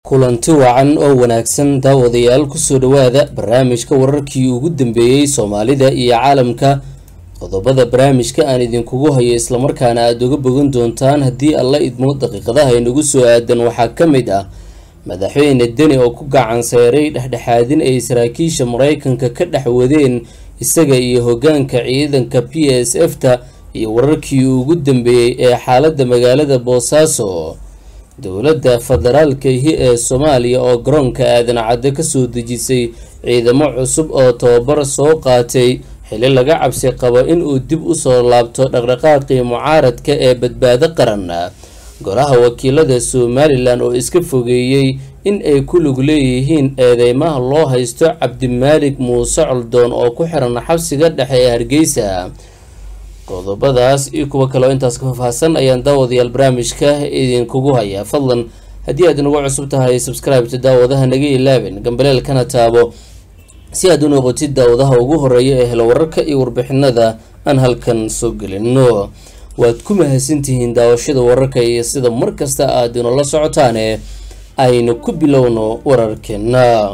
kulanti wacan oo wanaagsan daawadayaal kusoo dhawaada barnaamijka wararkii ugu dambeeyey soomaalida iyo caalamka qodobada barnaamijka aan idinkugu hayo islamarkaana aada uga bogan doontaan haddii alla idmo daqiiqadaha inagu soo aadan waxaa ka mid ah madaxweyne deni oo ku gacan seyray dhexdhexaadin ay saraakiisha mareykanka ka dhex wadeen isaga iyo hogaanka ciidanka p s f ta iyo wararkii ugu dambeeyey ee xaalada magaalada boosaaso dowladda federaalkahi ee soomaaliya oo garoonka aadan cadde kasoo dejisay ciidamo cusub oo tababar soo qaatay xili laga cabsi qabo inuu dib usoo laabto dhaqdhaqaaqii mucaaradka ee badbaado qaran golaha wakiilada somalilan oo iska fogeeyey in ay ku lug leeyihiin eedeymaha loo haysto cabdimaalik muuse coldoon oo ku xiran xabsiga dhexe ee hargeysa qodobadaas iyo kuwo kaleo intaas ka faahfaahsan ayaan daawadayaal barnaamijka idinkugu hayaa fadlan haddii aad inagu cusub tahay subscribeta daawadaha naga ilaabin gambaleelkana taabo si aad u noqotid daawadaha ugu horeeya ee helo wararka iyo warbixinada aan halkan soo gelino waad ku mahadsantihiin daawashada wararka iyo sida markasta aad inoola socotaane aynu ku bilowno wararkeena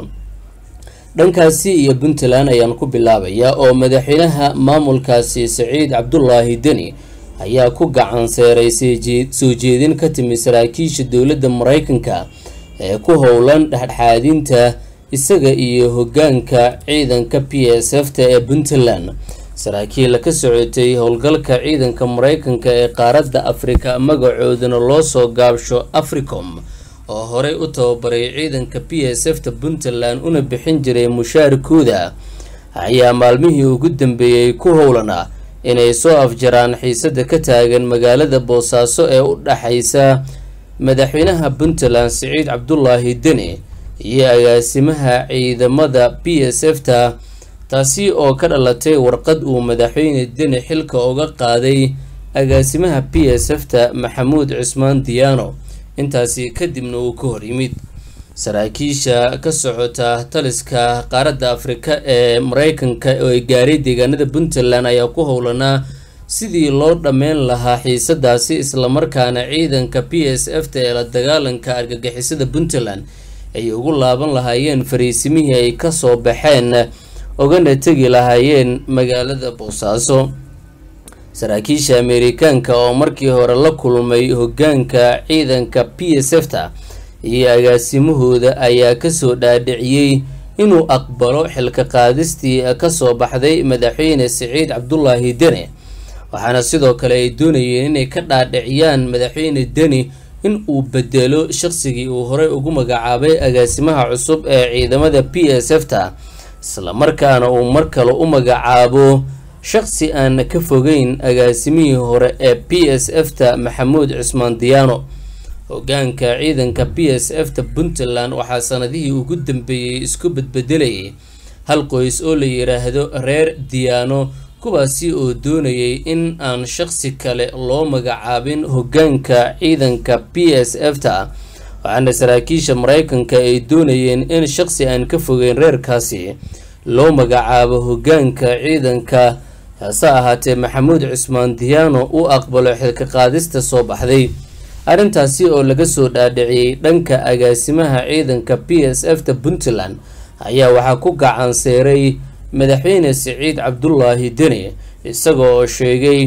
dhankaasi iyo puntland ayaan ku bilaabayaa oo madaxweynaha maamulkaasi saciid cabdulaahi deni ayaa ku gacan seeray soo jeedin ka timi saraakiisha dowladda mareykanka ee ku howlan dhexdhexaadinta isaga iyo hogaanka ciidanka p s f ta ee puntland saraakiil ka socotay howlgalka ciidanka mareykanka ee qaaradda afrika magacoodana loo soo gaabsho africom oo horey u tababaray ciidanka p s f ta puntland una bixin jiray mushaarkooda ayaa maalmihii ugu dambeeyey ku howlana inay soo afjaraan xiisada ka taagan magaalada boosaaso ee u dhaxaysa madaxweynaha puntland siciid cabdulaahi deni iyo agaasimaha ciidamada p s f ta taasi oo ka dhalatay warqad uu madaxweyne deni xilka uga qaaday agaasimaha p s f ta maxamuud cismaan diyaano intaasi kadibna uu ka hor yimid saraakiisha ka socota taliska qaaradda afrika ee mareykanka oo gaaray deegaanada puntland ayaa ku howlanaa sidii loo dhammeyn lahaa xiisadaasi islamarkaana ciidanka p s f ta ee la dagaalanka argagixisada puntland ay ugu laaban lahaayeen fariisimihii ay kasoo baxeen ogana tegi lahaayeen magaalada boosaaso saraakiisha ameerikaanka oo markii hore la kulmay hogaanka ciidanka p s f ta iyo agaasimahooda ayaa kasoo dhaadhiciyey inuu aqbalo xilka qaadistii kasoo baxday madaxweyne siciid cabdulaahi deni waxaana sidoo kale ay doonayeen inay ka dhaadhiciyaan madaxweyne deni in uu bedelo shaqsigii uu horey ugu magacaabay agaasimaha cusub ee ciidamada p s f ta islamarkaana uu mar kale u magacaabo shaqsi aan ka fogeyn agaasimihii hore ee p s f ta maxamuud cismaan diyaano hogaanka ciidanka p s f ta puntland waxaa sanadihii ugu dambeeyey isku bedbedelayay hal qoys oo la yiraahdo reer diyaano kuwaasi oo doonayay in aan shaqsi kale loo magacaabin hogaanka ciidanka p s f ta waxaana saraakiisha mareykanka ay doonayeen in shaqsi aan ka fogeyn reerkaasi loo magacaabo hogaanka ciidanka hase ahaatee maxamuud cismaan diyaano uu aqbalo xilka qaadista soo baxday arrintaasi oo laga soo dhaadhiciyey dhanka agaasimaha ciidanka p s f ta puntland ayaa waxaa ku gacan seeray madaxweyne siciid cabdulaahi deni isaga oo sheegay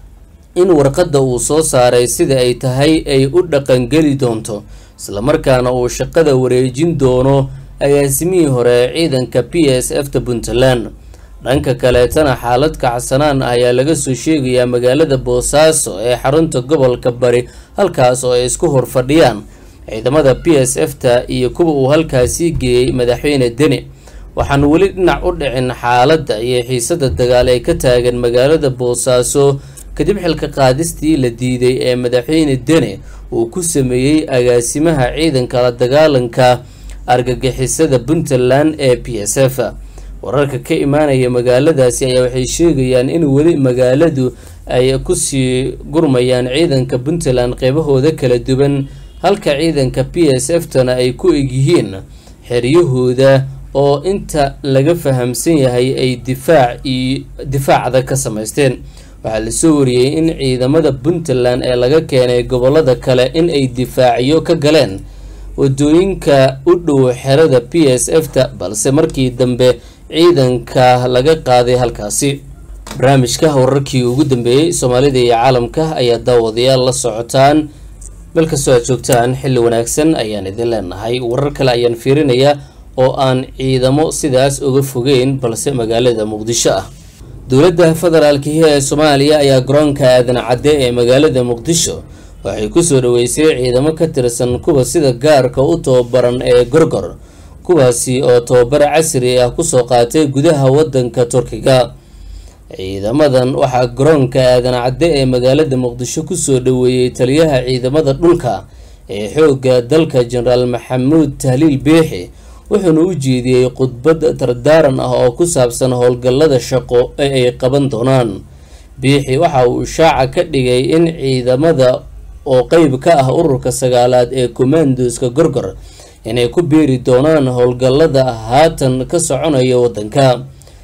in warqadda uu soo saaray sida ay tahay ay u dhaqangeli doonto islamarkaana uu shaqada wareejin doono agaasimihii hore ciidanka p s f ta puntland dhanka kaleetana xaalad kacsanaan ayaa laga soo sheegayaa magaalada boosaaso ee xarunta gobolka bari halkaas oo ay isku horfadhiyaan ciidamada p s f ta iyo kuwa uu halkaasii geeyey madaxweyne deni waxaan weli dhinac u dhicin xaaladda iyo xiisada dagaal ee ka taagan magaalada boosaaso kadib xilka qaadistii la diiday ee madaxweyne deni uu ku sameeyey agaasimaha ciidanka la dagaalanka argagixisada puntland ee p s f wararka ka imaanaya magaaladaasi ayaa waxay sheegayaan in weli magaaladu ay kusii gurmayaan ciidanka puntland qeybahooda kala duwan halka ciidanka p s f tana ay ku egyihiin xeryahooda oo inta laga fahamsan yahay ay difaac iyo difaacda ka samaysteen waxaa lasoo wariyey in ciidamada puntland ee laga keenay gobolada kale in ay difaacyo ka galeen wadooyinka u dhow xerada p s f ta balse markii dambe ciidanka laga qaaday halkaasi barnaamijka wararkii ugu dambeeyey soomaalida iyo caalamka ayaa daawadayaal la socotaan meel kastoo aad joogtaan xilli wanaagsan ayaan idin leenahay warar kale ayaan fiirinayaa oo aan ciidamo sidaas uga fogeyn balse magaalada muqdisho ah dowladda federaalkihi ee soomaaliya ayaa garoonka aadan cadde ee magaalada muqdisho waxay kusoo dhaweysay ciidamo ka tirsan kuwa sida gaarka u tababaran ee gorgor kuwaasi oo tababar casri ah kusoo qaatay gudaha wadanka turkiga ciidamadan waxaa garoonka aadan cadde ee magaalada muqdisho kusoo dhaweeyey taliyaha ciidamada dhulka ee xoogga dalka jenaraal maxamuud tahliil beexi wuxuuna u jeediyey khudbad dardaaran ah oo ku saabsan howlgallada shaqo ee ay qaban doonaan biixi waxa uu shaaca ka dhigay in ciidamada oo qeyb ka ah ururka sagaalaad ee commandoska gorgor inay ku biiri doonaan howlgallada haatan ka soconaya wadanka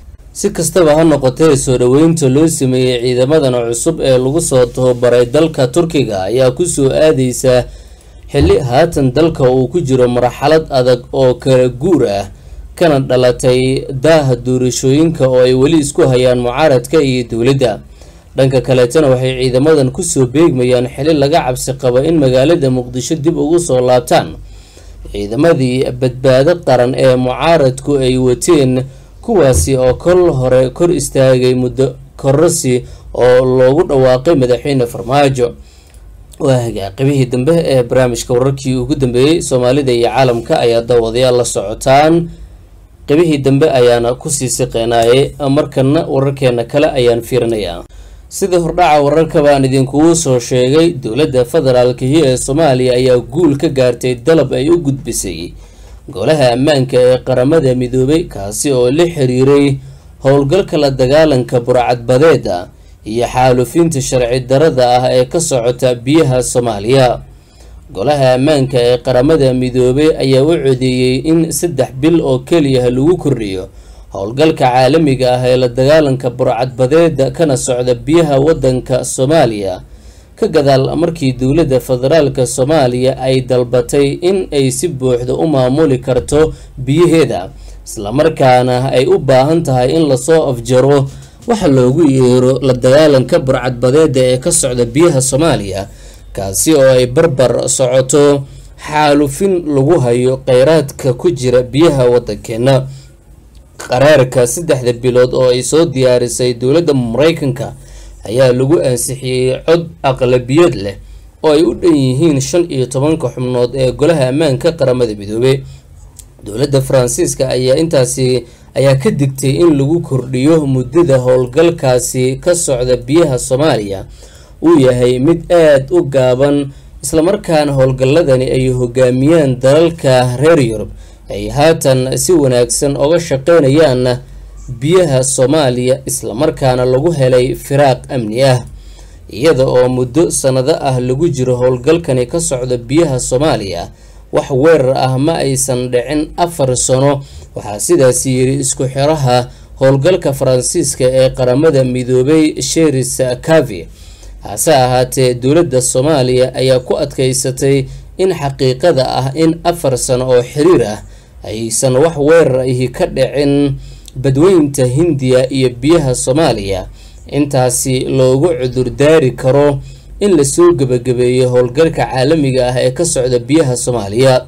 si kastaba ha noqotee soo dhaweynta loo sameeyey ciidamadan cusub ee lagu soo tababaray dalka turkiga ayaa kusoo aadeysa xilli haatan dalka uu ku jiro marxalad adag oo kala guur ah kana dhalatay daaha doorashooyinka oo ay weli isku hayaan mucaaradka iyo dowladda dhanka kaleetana waxay ciidamadan kusoo beegmayaan xili laga cabsi qabo in magaalada muqdisho dib ugu soo laabtaan ciidamadii badbaado qaran ee mucaaradku ay wateen kuwaasi oo kol hore kor istaagay muddo kororsi oo loogu dhawaaqay madaxweyne farmaajo waa hagaaqibihii dambe ee barnaamijka wararkii ugu dambeeyey soomaalida iyo caalamka ayaa daawadayaal la socotaan qibihii dambe ayaana kusii siqeenaayay markana wararkeena kale ayaan fiirinayaa sida hordhaca wararka baan idinkugu soo sheegay dowladda federaalkihi ee soomaaliya ayaa guul ka gaartay dalab ay u gudbisay golaha ammaanka ee qaramada midoobay kaasi oo la xiriiray howlgalka la dagaalanka burcadbadeeda iyo xaalufinta sharci darada ah ee ka socota biyaha soomaaliya golaha ammaanka ee qaramada midoobay ayaa u codeeyey in saddex bil oo keliya lagu kordhiyo howlgalka caalamiga ah ee la dagaalanka burcadbadeeda kana socda biyaha wadanka soomaaliya ka gadaal markii dowladda federaalka soomaaliya ay dalbatay in ay si buuxda u maamuli karto biyaheeda islamarkaana ay u baahan tahay in lasoo afjaro waxa loogu yeero la dagaalanka burcadbadeeda ee ka socda biyaha soomaaliya kaasi oo ay barbar socoto xaalufin lagu hayo kheyraadka ku jira biyaha wadankeena qaraarka saddexda bilood oo ay soo diyaarisay dowladda mareykanka ayaa lagu ansixiyey cod aqlabiyad leh oo ay u dhan yihiin shan iyo tobanka xubnood ee golaha ammaanka qaramada midoobey dowladda faransiiska ayaa intaasi ayaa ka digtay in lagu kordhiyo muddada howlgalkaasi ka socda biyaha soomaaliya uu yahay mid aada u gaaban islamarkaana howlgalladani ay hogaamiyaan dalalka reer yurub ay haatan si wanaagsan oga shaqeynayaan biyaha soomaaliya islamarkaana lagu helay firaaq amni ah iyada oo muddo sanado ah lagu jiro howlgalkani ka socda biyaha soomaaliya wax weerar ah ma aysan dhicin afar sano waxaa sidaas yiri isku xiraha howlgalka faransiiska ee qaramada midoobay sheris cavi hase ahaatee dowladda soomaaliya ayaa ku adkeysatay in xaqiiqada ah in afar sano oo xiriir ah aysan wax weerar ahi ka dhicin badweynta hindiya iyo biyaha soomaaliya intaasi loogu cudurdaari karo in lasoo gebagabeeyo howlgalka caalamiga ah ee ka socda biyaha soomaaliya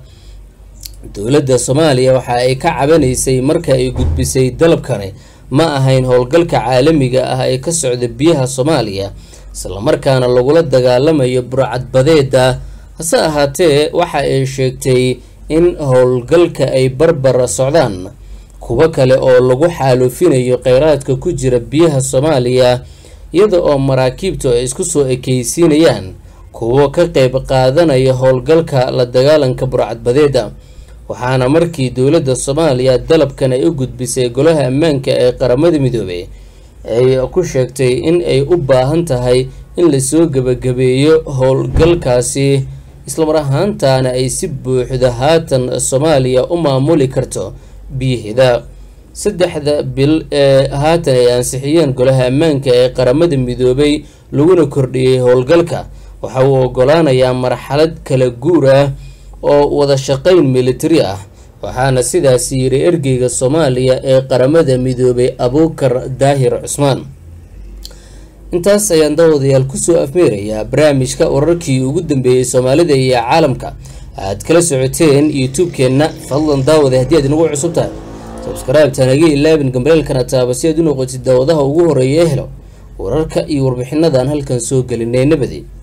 dowladda soomaaliya waxa ay ka cabanaysay marka ay gudbisay dalabkani ma ahayn howlgalka caalamiga ah ee ka socda biyaha soomaaliya islamarkaana lagula dagaalamayo burcadbadeeda hase ahaatee waxa ay sheegtay in howlgalka ay barbar socdaan kuwo kale oo lagu xaalufinayo kheyraadka ku jira biyaha soomaaliya iyada oo maraakiibtu ay isku soo ekeysiinayaan kuwo ka qeyb qaadanaya howlgalka la dagaalanka burcadbadeeda waxaana markii dowladda soomaaliya dalabkan ay u gudbisay golaha ammaanka ee qaramada midoobey ay ku sheegtay in ay u baahan tahay in lasoo gebagabeeyo howlgalkaasi islamar ahaantaana ay si buuxda haatan soomaaliya u maamuli karto biyaheeda saddexda bil ee haatan ay ansixiyeen golaha ammaanka ee qaramada midoobay laguna kordhiyey howlgalka waxa uu ogolaanayaa marxalad kala guur ah oo wada shaqayn militari ah waxaana sidaasi yiri ergeyga soomaaliya ee qaramada midoobay abuukar daahir cusmaan intaas ayaan daawadayaal kusoo afmeerayaa barnaamijka wararkii ugu dambeeyey soomaalida iyo caalamka aad kala socoteen youtube-keenna fadlan daawada haddii aad inagu cusub tahay sabskaraibta naga ilaabin gambaleelkana taaba si aad u noqotid daawadaha ugu horeeya ee helo wararka iyo warbixinadan halkan soo gelinay nabadi